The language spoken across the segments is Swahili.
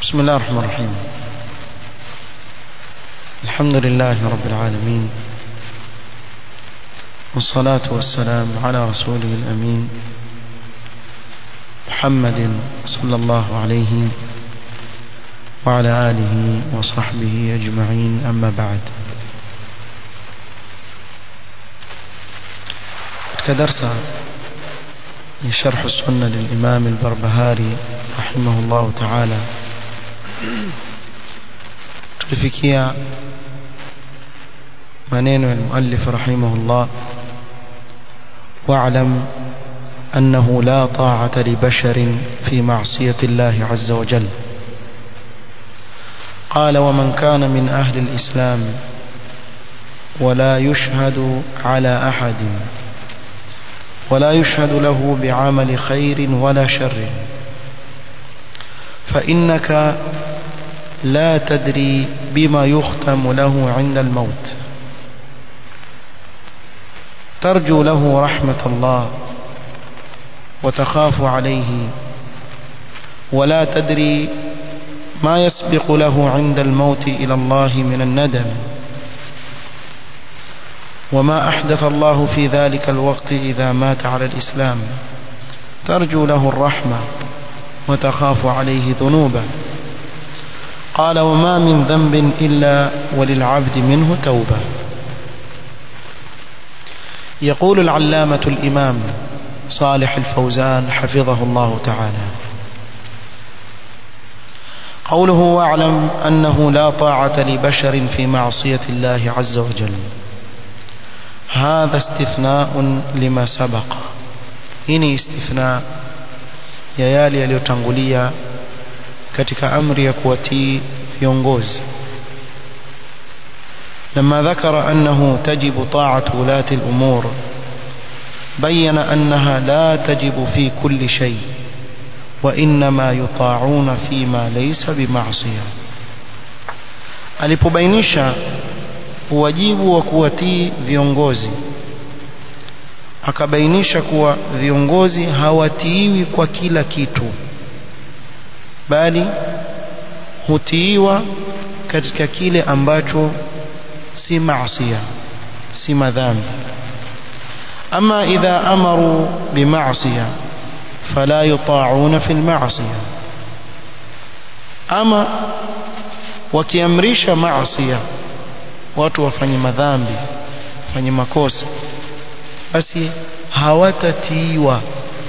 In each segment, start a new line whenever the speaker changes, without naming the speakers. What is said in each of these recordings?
بسم الله الرحمن الرحيم الحمد لله رب العالمين والصلاة والسلام على رسوله الأمين محمد صلى الله عليه وعلى آله وصحبه أجمعين أما بعد كدرس شرح السنة للإمام البربهاري رحمه الله تعالى tulifikia maneno ya muallif rahimahullah واعلم أنه لا طاعة لبشر في معصية الله عز وجل قال ومن كان من أهل الإسلام ولا يشهد على أحد ولا يشهد له بعمل خير ولا شر فإنك لا تدري بما يختم له عند الموت ترجو له رحمة الله وتخاف عليه ولا تدري ما يسبق له عند الموت إلى الله من الندم وما أحدث الله في ذلك الوقت إذا مات على الإسلام ترجو له الرحمة وتخاف عليه ذنوبه قال وما من ذنب إلا وللعبد منه توبة يقول العلامة الإمام صالح الفوزان حفظه الله تعالى قوله واعلم أنه لا طاعة لبشر في معصية الله عز وجل هذا استثناء لما سبق هنا استثناء ya yale yaliyotangulia katika amri ya kuwatii viongozi لما ذكر أنه تجب طاعة ولاة الأمور بين أنها لا تجب في كل شيء وإنما يطاعون فيما ليس بمعصية alipobainisha uwajibu wa kuwatii viongozi akabainisha kuwa viongozi hawatiiwi kwa kila kitu bali hutiiwa katika kile ambacho si maasiya si madhambi ama idha amaru bimaasiya fala yuta'una fil maasiya ama wakiamrisha maasiya watu wafanye madhambi wafanye makosa basi hawatatiiwa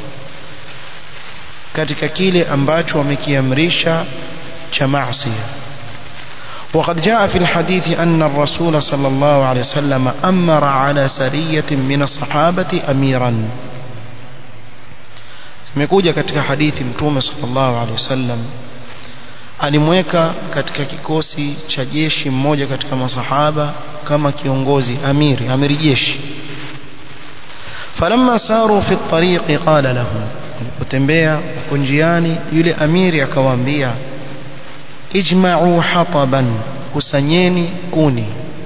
katika kile ambacho wamekiamrisha cha maasiya وقد جاء في الحديث أن الرسول صلى الله عليه وسلم أمر على سرية من الصحابة أميرا imekuja katika hadithi mtume sallallahu alaihi wasallam alimweka katika kikosi cha jeshi mmoja katika masahaba kama kiongozi amiri amiri jeshi falamma saru fi at-tariq qala lahum walipotembea wako njiani yule amiri akawaambia ijma'u hataban kusanyeni kuni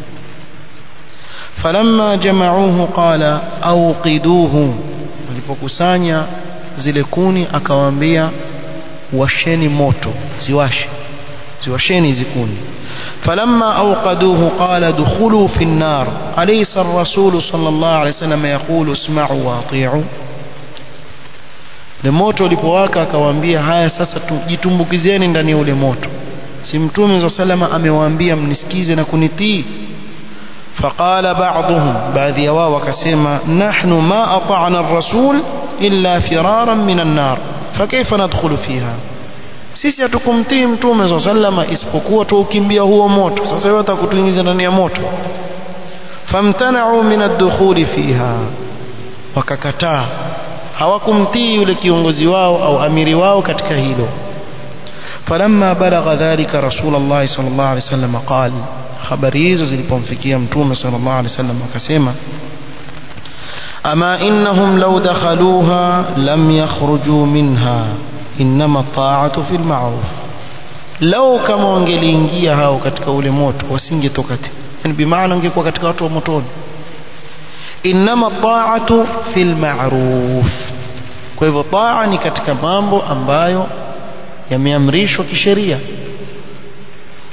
falamma jama'uhu qala awqiduhu walipokusanya zile kuni akawaambia washeni moto ziwashe ziwasheni hizi kuni فلما أوقدوه قال دخلوا في النار أليس الرسول صلى الله عليه وسلم يقول اسمعوا واطيعوا le moto ulipowaka akawaambia haya sasa jitumbukizeni ndani ya ule moto si mtume za salama amewaambia mnisikize na kunitii faqala ba'dhum baadhi ya wao wakasema nahnu ma ata'na ar-rasul illa firaran min an-nar fakayfa nadkhulu fiha sisi hatukumtii mtume za salama isipokuwa tuukimbia huo moto sasa wewe utakutuingiza ndani ya moto famtana'u min ad-dukhuli fiha wakakataa hawakumtii yule kiongozi wao au amiri wao katika hilo falamma balagha dhalika rasulullah sallallahu alaihi wasallam qala habari hizo zilipomfikia mtume sallallahu alaihi wasallam akasema ama innahum law dakhaluha lam yakhruju minha inma ta'atu fil ma'ruf law kama wangeliingia hao katika ule moto wasingetoka tena yani bimaana ungekuwa katika watu wa motoni inma ta'atu fil ma'ruf kwa hivyo taa ni katika mambo ambayo yameamrishwa kisheria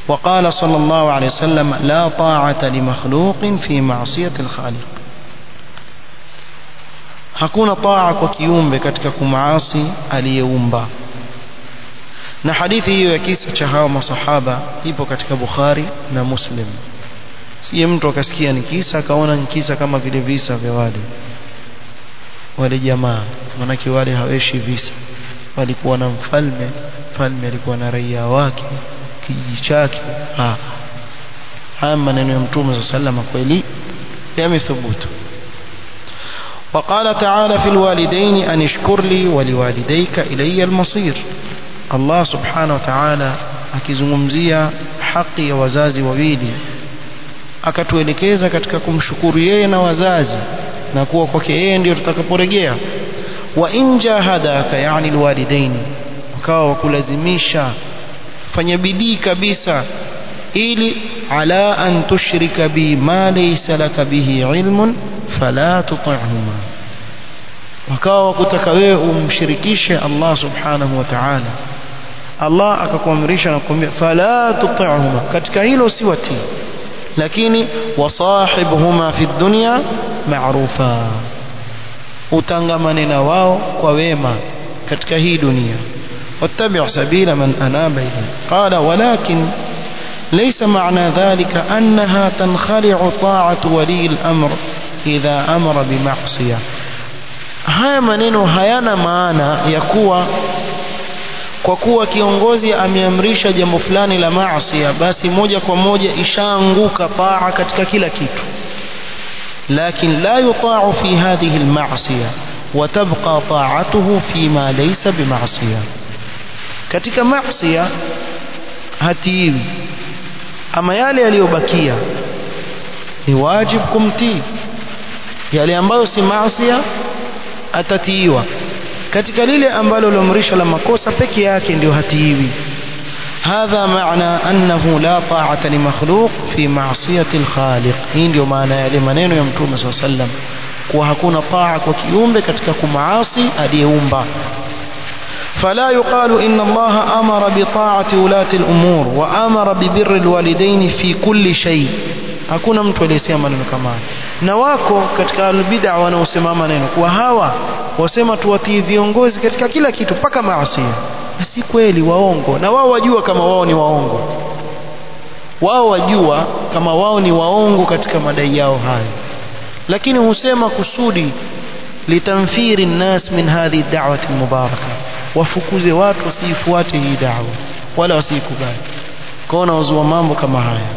وقال صلى الله عليه وسلم لا طاعة لمخلوق في معصية الخالق hakuna taa kwa kiumbe katika kumaasi aliyeumba na hadithi hiyo ya kisa cha hawa masahaba ipo katika Bukhari na Muslim siye mtu akasikia ni kisa akaona ni kisa kama vile visa vya wale wale jamaa manake wale haweshi visa walikuwa na mfalme mfalme alikuwa na raia wake kijiji chake ha haya maneno ya mtume sallallahu alaihi wasallam kweli yamethubutu وقال تعالى في الوالدين أن اشكر لي ولوالديك إلي المصير الله سبحانه وتعالى akizungumzia haki ya wazazi wawili akatuelekeza katika kumshukuru yeye na wazazi na kuwa kwake yeye ndio tutakaporejea wa in jahadaka yani alwalidaini wakawa wakulazimisha fanya bidii kabisa ili ala an tushrika bi ma laysa laka bihi ilmun fala tuti'huma wakawa wakutaka wewe umshirikishe Allah subhanahu wa ta'ala Allah akakuamrisha na kukwambia fala tuti'huma katika hilo si watii lakini wasahibhuma fi dunya ma'rufa utangamane na wao kwa wema katika hii dunia wattabi' sabila man anaba ilayhi qala walakin ليس معنى ذلك أنها تنخلع طاعة ولي الأمر إذا أمر بمعصية haya maneno hayana maana ya kuwa kwa kuwa kiongozi ameamrisha jambo fulani la maasi basi moja kwa moja ishaanguka taa katika kila kitu lakin la yuta'u fi hadhihi alma'siyah wa tabqa ta'atuhu fi ma laysa bima'siyah katika maasiya hatiwi ama yale yaliyobakia ni wajib kumtii yale ambayo si maasiya atatiiwa katika lile ambalo liamrisha la makosa peke yake ndio hatiiwi هذا معنى أنه لا طاعة لمخلوق في معصية الخالق hii ndio maana yale maneno ya mtume صلى الله عليه وسلم kuwa hakuna taa kwa kiumbe katika kumaasi aliyeumba فلا يقال إن الله أمر بطاعة ولاة الأمور وأمر ببر الوالدين في كل شيء hakuna mtu aliyesema maneno kama haya na wako katika albid'a wanaosema maneno kuwa hawa wasema tuwatii viongozi katika kila kitu mpaka maasi na si kweli waongo na wao wajua kama wao ni waongo wao wajua kama wao ni waongo katika madai yao hayo lakini husema kusudi litamfiri nnas min hadhi da'wati mubaraka wafukuze watu wasiifuate hii da'wa wala wasiikubali kwaona wazua mambo kama haya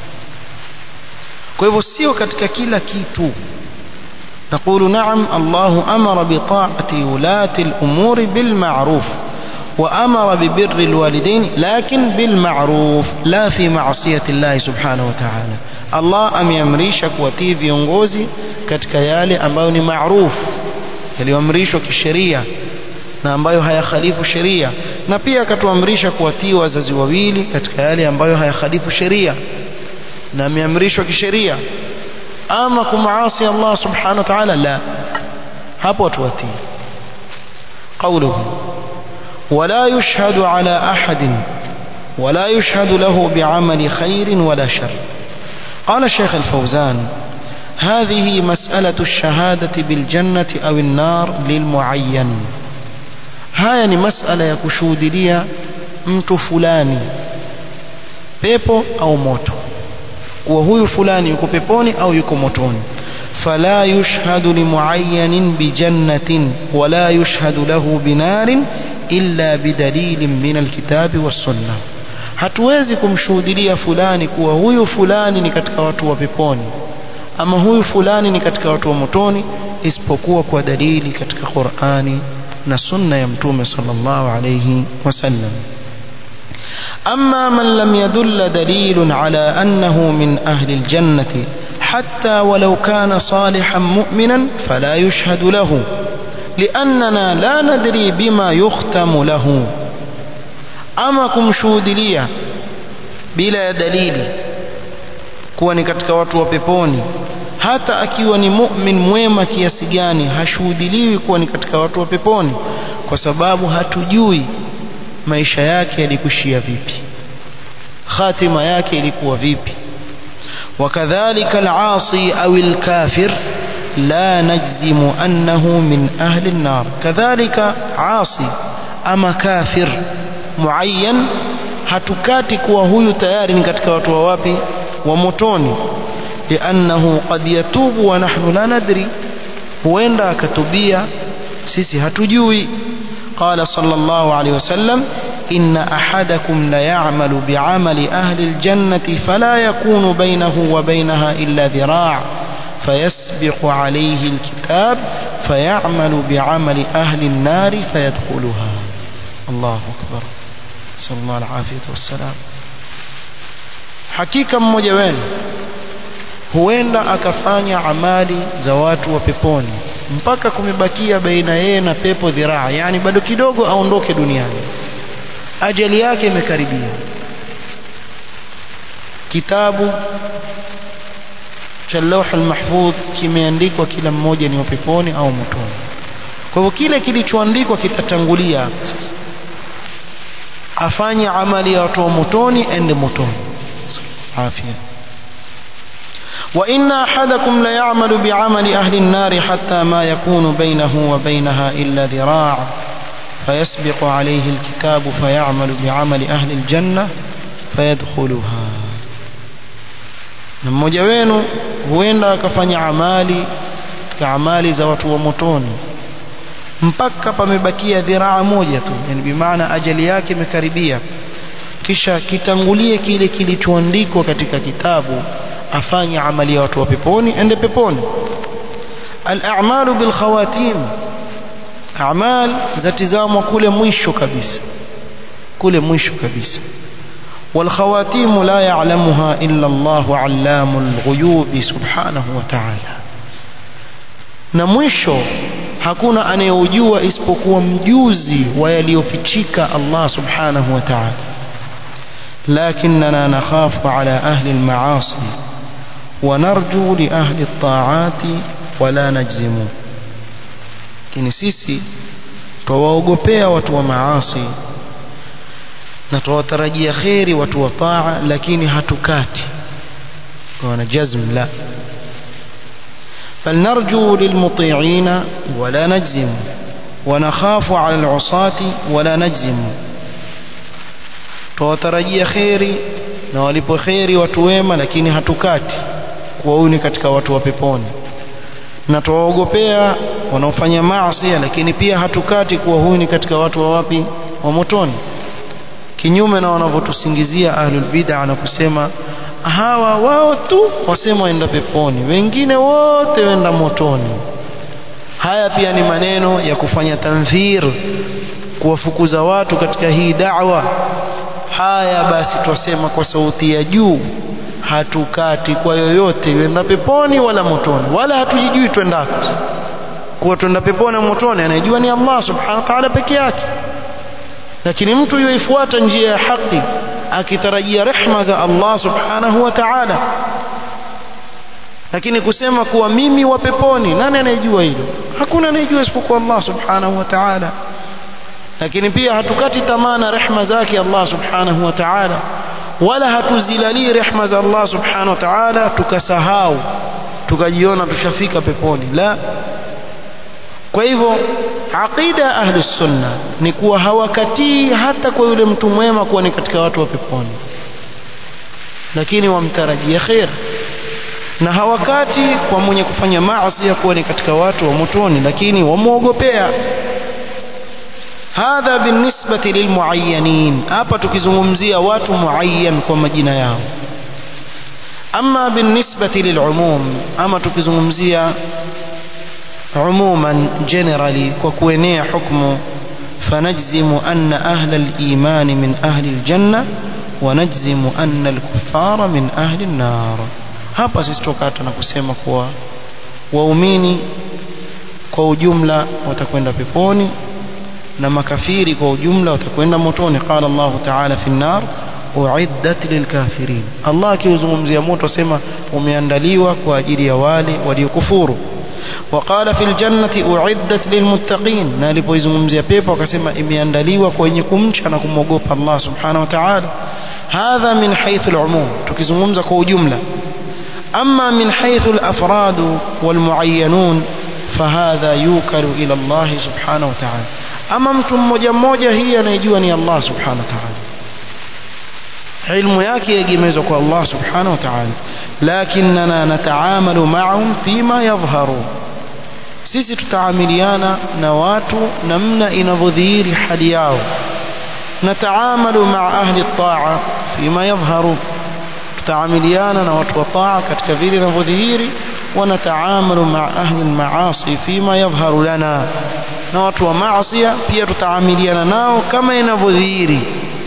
kwa hivyo sio katika kila kitu نقول نعم الله أمر بطاعة ولاة الأمور بالمعروف وأمر ببر الوالدين لكن بالمعروف لا في معصية الله سبحانه وتعالى الله أم يمريشك وتي viongozi katika yale ambayo ni maruf yaliyoamrishwa kisheria na ambayo hayakhalifu sheria na pia akatuamrisha kuwatii wazazi wawili katika yale ambayo hayakhalifu sheria na ameamrishwa kisheria ama kumaasi Allah subhanahu wa ta'ala la hapo tuwatii قوله ولا يشهد على أحد ولا يشهد له بعمل خير ولا شر قال الشيخ الفوزان هذه مسألة الشهادة بالجنة أو النار للمعين هاي مسألة يكشود لي mtu fulani pepo au moto kuwa huyu fulani yuko peponi au yuko motoni fala yushhadu limuayyanin bijannatin wala yushhadu lahu binarin illa bidalilin min alkitabi wassunna hatuwezi kumshuhudilia fulani kuwa huyu fulani ni katika watu wa peponi ama huyu fulani ni katika watu wa motoni isipokuwa kwa dalili katika Qur'ani na sunna ya mtume sallallahu alayhi wasallam أما من لم يدل دليل على أنه من أهل الجنة حتى ولو كان صالحا مؤمنا فلا يشهد له لأننا لا ندري بما يختم له أما كمشهود لي بلا دليل kuwa ni katika watu wa peponi hata akiwa ni mu'min mwema kiasi gani hashuhudiliwi kuwa ni katika watu wa peponi kwa sababu hatujui maisha yake yalikushia vipi khatima yake ilikuwa vipi wakadhalika al-asi au al-kafir la najzimu annahu min ahli an-nar kadhalika asi ama kafir muayyan hatukati kuwa huyu tayari ni katika watu wa wapi wa motoni liannahu qad yatubu wa nahnu la nadri huenda akatubia sisi hatujui qala sallallahu alayhi wasallam inna ahadakum la ya'malu bi'amali ahli aljannati fala yakunu bainahu wa bainaha illa dhira' فيسبق عليه الكتاب فيعمل بعمل أهل النار فيدخلها الله أكبر نسأل الله العافية والسلام hakika mmoja wenu huenda akafanya amali za watu wa peponi mpaka kumebakia baina yeye na pepo dhiraa yani bado kidogo aondoke duniani ajali yake imekaribia kitabu cha lawh almahfudh kimeandikwa kila mmoja ni wa peponi au motoni kwa hivyo kile kilichoandikwa kitatangulia afanye amali ya watu wa motoni ende motoni afya وإن أحدكم ليعمل بعمل أهل النار حتى ما يكون بينه وبينها إلا ذراع فيسبق عليه الكتاب فيعمل بعمل أهل الجنة فيدخلها na mmoja wenu huenda akafanya amali katika amali za watu wa motoni mpaka pamebakia dhiraa moja tu yani bimaana ajali yake imekaribia kisha kitangulie kile kilichoandikwa katika kitabu afanye amali ya watu wa peponi ende peponi al-a'malu bil khawatim a'mal zatizamwa kule mwisho kabisa kule mwisho kabisa والخواتيم لا يعلمها إلا الله علام الغيوب سبحانه وتعالى na mwisho hakuna anayeujua isipokuwa mjuzi wa yaliyofichika Allah subhanahu wa ta'ala lakinna nakhafu ala ahli al-ma'asi wa narju li ahli at-ta'ati wa la najzimu lakini sisi twawaogopea watu wa maasi na tuwatarajia kheri watu wa taa lakini hatukati wana jazm la فلنرجو للمطيعين ولا نجزم ونخاف على العصاة ولا نجزم tuwatarajia kheri na walipo kheri watu wema lakini hatukati kuwa huyu ni katika watu wa peponi na tuwaogopea wanaofanya maasi lakini pia hatukati kuwa huyu ni katika watu wa wapi wa motoni kinyume na wanavyotusingizia ahlul bid'a na kusema hawa wao tu wasema waenda peponi wengine wote wenda motoni haya pia ni maneno ya kufanya tanfir kuwafukuza watu katika hii da'wa haya basi twasema kwa sauti ya juu hatukati kwa yoyote wenda peponi wala motoni wala hatujijui twendako kuwa twenda peponi au motoni anayejua ni Allah subhanahu wa ta'ala peke yake lakini mtu yoifuata njia ya haki akitarajia rehma za Allah subhanahu wa ta'ala lakini kusema kuwa mimi wa peponi nani anayejua hilo hakuna anayejua isipokuwa Allah subhanahu wa ta'ala lakini pia hatukati tamaa na rehma zake Allah subhanahu wa ta'ala wala hatuzilali rehma za Allah subhanahu wa ta'ala tukasahau tukajiona tushafika peponi la kwa hivyo aqida ya ahli sunna ni kuwa hawakatii hata kwa yule mtu mwema kuwa ni katika watu wa peponi lakini wamtarajia khair na hawakati kwa mwenye kufanya maasi kuwa ni katika watu wa motoni lakini wamwogopea hadha binisbati lilmuayyanin hapa tukizungumzia watu muayyan kwa majina yao ama binisbati lilumum ama tukizungumzia عموما generally وكوينيا حكم فنجزم أن أهل الإيمان من أهل الجنة ونجزم أن الكفار من أهل النار hapa sisi tukata na kusema kuwa waumini kwa ujumla watakwenda peponi na makafiri kwa ujumla watakwenda motoni qala Allah ta'ala fi an-nar uiddat lilkafirin Allah akiuzungumzia moto asema umeandaliwa kwa ajili ya wale waliokufuru وقال في الجنة أعدت للمتقين na alipoizungumzia pepo akasema imeandaliwa kwa wenye kumcha na kumwogopa Allah subhanahu wa ta'ala hadha min haythu al-umum tukizungumza kwa ujumla amma min haythu al-afrad wal-muayyanun fahadha yukalu ila Allah subhanahu wa ta'ala ama mtu mmoja mmoja hii anayejua ni Allah subhanahu wa ta'ala ilmu yake yagemezwa kwa Allah subhanahu wa ta'ala lakinna nataamalu ma'ahum fima yadhharu sisi tutaamiliana na watu namna inavyodhihiri hali yao nataamalu ma'a ahli at-ta'a fima yadhharu tutaamiliana na watu wa taa katika vile inavyodhihiri ونتعامل مع أهل المعاصي فيما يظهر لنا na watu wa maasi pia tutaamiliana nao kama inavyodhihiri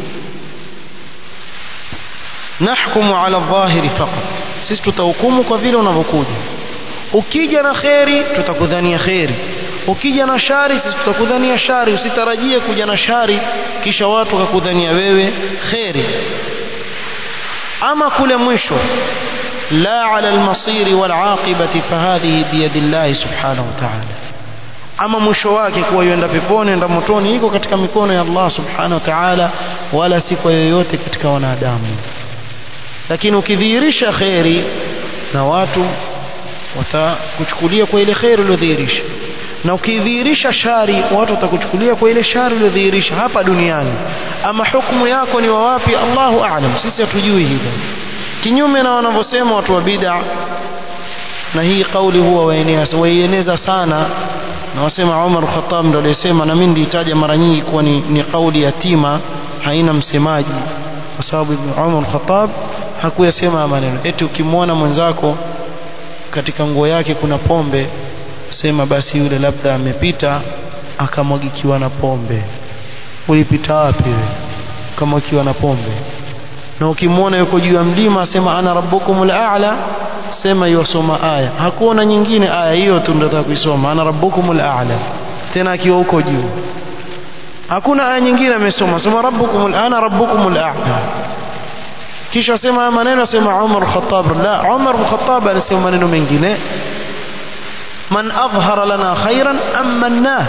nahkumu ala dhahiri faqat sisi tutahukumu kwa vile unavyokuja ukija na kheri tutakudhania kheri ukija na shari sisi tutakudhania shari usitarajie kuja na shari kisha watu wakakudhania wewe kheri ama kule mwisho لا على المصير والعاقبة فهذه بيد الله سبحانه وتعالى ama mwisho wake kuwa yuenda peponi enda motoni iko katika mikono ya Allah subhanahu wa ta'ala wala si kwa yoyote katika wanadamu lakini ukidhihirisha kheri na watu watakuchukulia kwa ile kheri uliyodhihirisha na ukidhihirisha shari watu watakuchukulia kwa ile shari uliyodhihirisha hapa duniani ama hukumu yako ni wa wapi Allahu a'lam sisi hatujui hivyo kinyume na wanavyosema watu wa bid'a na hii kauli huwa waieneza sana na wasema Umar Khattab ndo aliyesema na mimi nilitaja mara nyingi kuwa ni, ni kauli yatima haina msemaji kwa sababu Umar Khattab hakuyasema maneno eti ukimwona mwenzako katika nguo yake kuna pombe sema basi yule labda amepita akamwagikiwa na pombe ulipita wapi wewe ukamwagikiwa na pombe na ukimwona yuko juu ya mlima asema ana rabbukumul a'la sema yosoma aya hakuona nyingine aya hiyo tu ndio nataka kuisoma ana rabbukumul a'la tena akiwa huko juu hakuna aya nyingine amesoma sema rabbukumul ana rabbukumul a'la kisha sema maneno sema Umar Khattab la Umar Khattab alisema maneno mengine man adhhara lana khairan amannah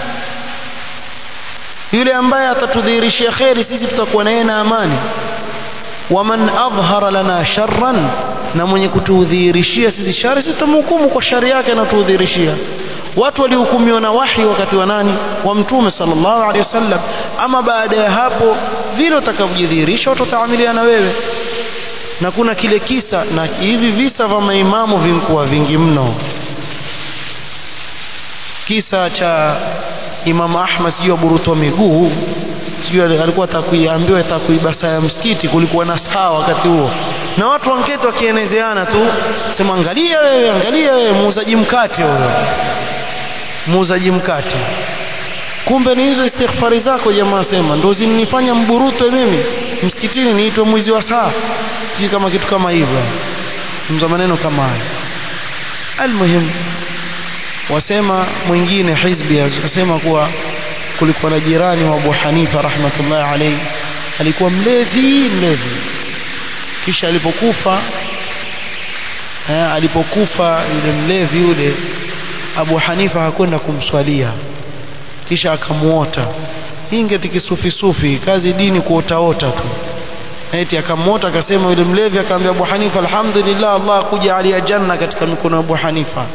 yule ambaye atatudhihirishia khairi sisi tutakuwa naye na amani waman adhhara lana sharran na mwenye kutudhihirishia sisi shari sisi tutamhukumu kwa shari yake anatudhihirishia watu walihukumiwa na wahi wakati wa nani wa mtume sallallahu alaihi wasallam ama baada ya hapo vile utakavyojidhihirisha watu wataamiliana wewe na kuna kile kisa na hivi visa vya maimamu vimkuwa vingi mno kisa cha Imam Ahmad sijui aburutwa miguu sijui alikuwa atakuiambiwa atakuibasa ya msikiti kulikuwa na saa wakati huo na watu wanketi wakienezeana tu sema angalia wewe angalia wewe muuzaji mkate huyo muuzaji mkate kumbe ni hizo istighfari zako jamaa sema ndo zinifanya mburutwe mimi msikitini niitwe mwizi wa saa sijui kama kitu kama hivyo mza maneno kama haya almuhimu wasema mwingine hizbi asema kuwa kulikuwa na jirani wa Abu Hanifa rahmatullahi alayhi alikuwa mlevi mlevi kisha alipokufa eh, alipokufa yule mlevi yule Abu Hanifa hakwenda kumswalia kisha akamuota hii ngeti kisufi sufi kazi dini kuotaota tu eti akamuota akasema yule mlevi akamwambia Abu Hanifa alhamdulillah Allah kujalia janna katika mikono ya Abu Hanifa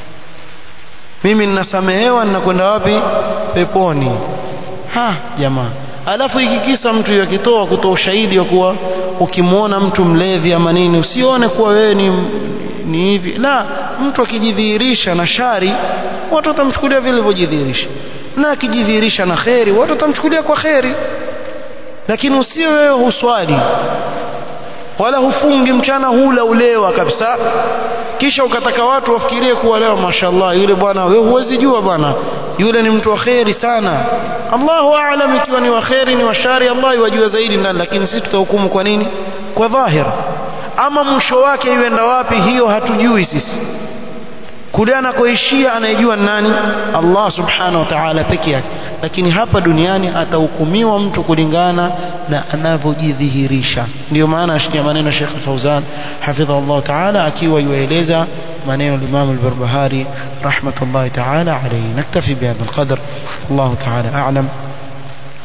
mimi ninasamehewa ninakwenda wapi peponi ha jamaa alafu hiki kisa mtu yakitoa kutoa ushahidi wa kuwa ukimwona mtu mlevi ama nini usione kuwa wewe ni ni hivi la mtu akijidhihirisha na shari watu watamchukulia vile alivyojidhihirisha na akijidhihirisha na kheri watu watamchukulia kwa kheri lakini usio wewe huswali wala hufungi mchana hula ulewa kabisa kisha ukataka watu wafikirie kuwa leo mashallah yule bwana wewe huwezi jua bwana yule ni mtu wa kheri sana Allahu aalam ikiwa ni wa kheri ni wa shari Allah yajua zaidi ndani lakini sisi tutahukumu kwa nini kwa dhahir ama mwisho wake yuenda wapi hiyo hatujui sisi kule anakoishia anayejua nani Allah subhanahu wa ta'ala peke yake lakini hapa duniani atahukumiwa mtu kulingana na anavyojidhihirisha ndio maana ya maneno Sheikh Fauzan hafidhahu Allah ta'ala akiwa yueleza maneno Imam al-Barbahari rahmatullahi ta'ala alayhi naktafi bihadha al-qadr Allah ta'ala a'lam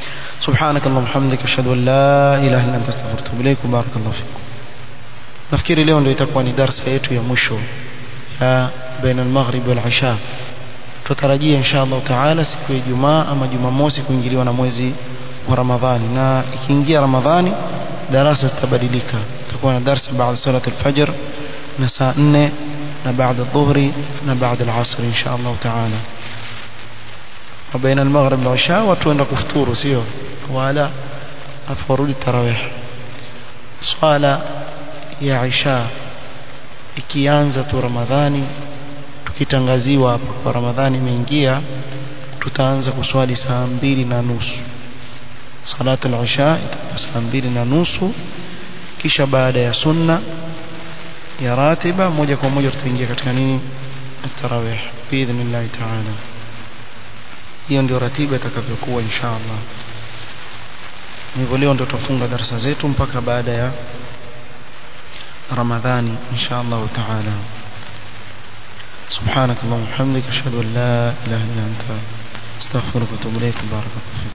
سبحانك اللهم وبحمدك اشهد ان لا اله الا انت استغفرك واتوب اليك وبارك الله فيكم nafikiri leo ndio itakuwa ni darasa yetu ya mwisho ya baina al-maghrib wal isha tutarajia insha Allah taala siku ya Ijumaa ama Jumamosi kuingiliwa na mwezi wa Ramadhani na ikiingia Ramadhani darasa zitabadilika tutakuwa na darasa baada salat al-fajr na saa 4 na baada dhuhri na baada al-asr insha Allah taala وبين المغرب والعشاء watu waenda kufuturu sio wala afarudi tarawih swala ya isha ikianza tu ramadhani tukitangaziwa hapa kwa ramadhani imeingia tutaanza kuswali saa mbili na nusu salatu al-isha itakuwa saa mbili na nusu kisha baada ya sunna ya ratiba moja kwa moja tutaingia katika nini tarawih biidhnillah ta'ala hiyo ndio ratiba itakavyokuwa inshallah hivyo leo ndio tutafunga darasa zetu mpaka baada ya ramadhani inshallah taala سبحانك اللهم وبحمدك اشهد ان لا اله الا انت استغفرك واتوب اليك بارك الله فيك